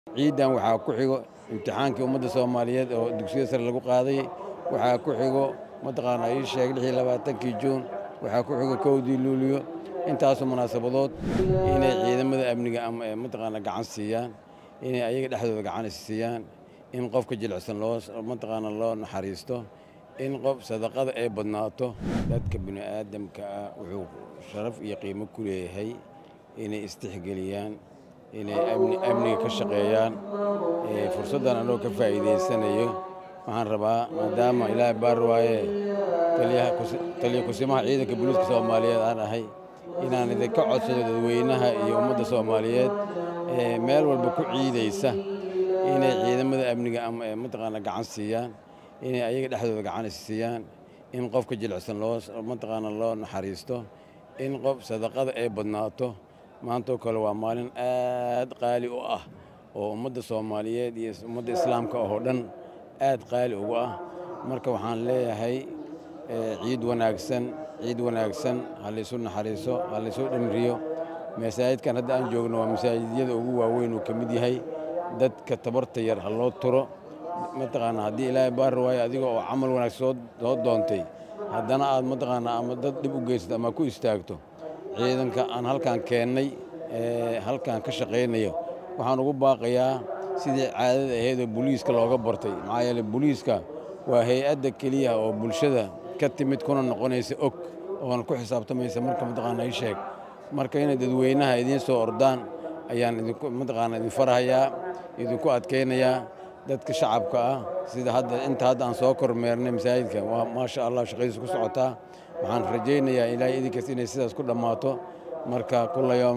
ciidan waxaa ku xigo imtixaankii ummadda soomaaliyeed oo dugsiyada sare lagu qaaday waxaa ku xigo mataqaana ii sheeg lix iyo labaatankii juun waxaa ku xigo kowdii luuliyo intaasoo munaasabadood inay ciidamada amniga ama mataqaana gacan siiyaan inay ayaga dhexdooda gacan siiyaan in qofka jilicsan loo mataqaana loo naxariisto in qof sadaqada ay badnaato dadka bini aadamka ah wuxuu sharaf iyo qiimo ku leeyahay inay istixgeliyaan inay amniga ka shaqeeyaan fursaddan anoo ka faa'iidaysanayo waxaan rabaa maadaama ilaahay baar waaye taliya kusimaha ciidanka booliiska soomaaliyeed aan ahay inaan idinka codsado dadweynaha iyo ummadda soomaaliyeed meel walba ku ciidaysa inay ciidamada amniga ama mataqaana gacan siiyaan inay ayaga dhexdooda gacan siiyaan in qofka jilicsan loo mataqaana loo naxariisto in qof sadaqada ay badnaato maantoo kale waa maalin aad qaali u ah oo ummadda soomaaliyeed iyo ummadda islaamka oo dhan aad qaali ugu ah marka waxaan leeyahay ciid wanaagsan ciid wanaagsan ha laysu naxariiso ha laysu dhamriyo masaajidkan hadda aan joogno waa masaajidyada ugu waaweyn uu ka mid yahay dadka tabarta yar ha loo turo mataqaana haddii ilaahay baar waayo adiga oo camal wanaag soo doontay haddana aad mataqaana ama dad dhib u geysato ama ku istaagto ciidanka aan halkaan keennay halkaan ka shaqaynayo waxaan ugu baaqayaa sidii caadada ahaydoo booliiska looga bartay maxaa yeele booliiska waa hay-adda keliya oo bulshada ka timid kuna noqonaysa og oona ku xisaabtamaysa marka mataqaana ii sheeg marka inay dadweynaha idiin soo ordaan ayaan idinku mataqaana idin farahayaa idinku adkaynayaa dadka shacabka ah sida hadda inta hadda aan soo kormeernay masaajidka waa maasha allah shaqadiisa ku socotaa waxaan rajaynayaa ilaahay idinkaas inay sidaas ku dhammaato marka kula yoom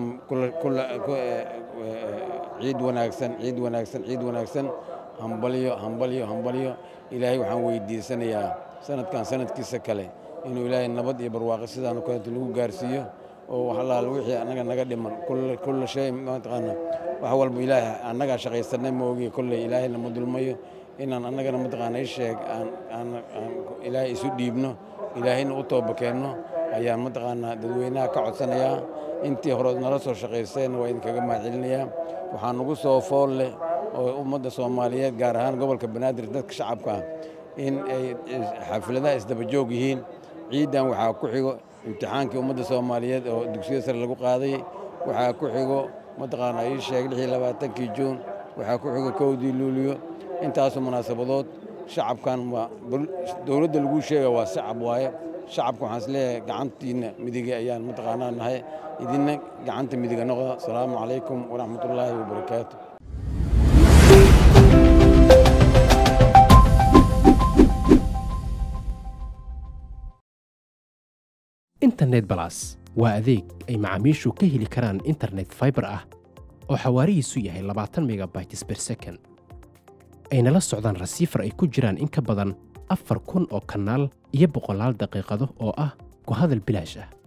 ciid wanaagsan ciid wanaagsan ciid wanaagsan hambalyo hambalyo hambalyo ilaahay waxaan weydiisanayaa sanadkan sanadkiisa kale inuu ilaahay nabad iyo barwaaqo sidaan kaleeto lagu gaarsiiyo oo wax allaal wixii annaga naga dhiman kulla shay mataqaana wax walba ilaahay annagaa shaqaysanay ma ogiye kolley ilaahayna ma dulmayo inaan annagana mataqaana i sheeg aan aan aan ilaahay isu dhiibno ilaahayna u toobakeenno ayaan mataqaanaa dadweynaha ka codsanayaa intii hore nala soo shaqaysayna waa idinkaga mahadcelinayaa waxaa nagu soo fool leh oo ummadda soomaaliyeed gaar ahaan gobolka banaadir dadka shacabka ah in ay xafladaha isdabajoog yihiin ciidan waxaa ku xigo imtixaankii ummadda soomaaliyeed oo dugsiyada sare lagu qaaday waxaa ku xigo mataqaana ii sheeg lix iyo labaatankii juun waxaa ku xigo kowdii luuliyo intaasoo munaasabadood shacabkan waa dowladda lagu sheega waa shacab waaye shacabka waxaan isleeyahay gacantiinna midige ayaan mataqaanaa nahay idinna gacanta midiga noqda asalaamu calaykum waraxmatullaahi wabarakaatu internet balas waa adeeg ay macaamiishu ka heli karaan internet faibar ah oo xawaarihiisu yahay labaatan megabytes ber second ayna la socdaan rasiifar ay ku jiraan in ka badan afar kun oo kanaal iyo boqolaal daqiiqado oo ah ku hadal bilaash ah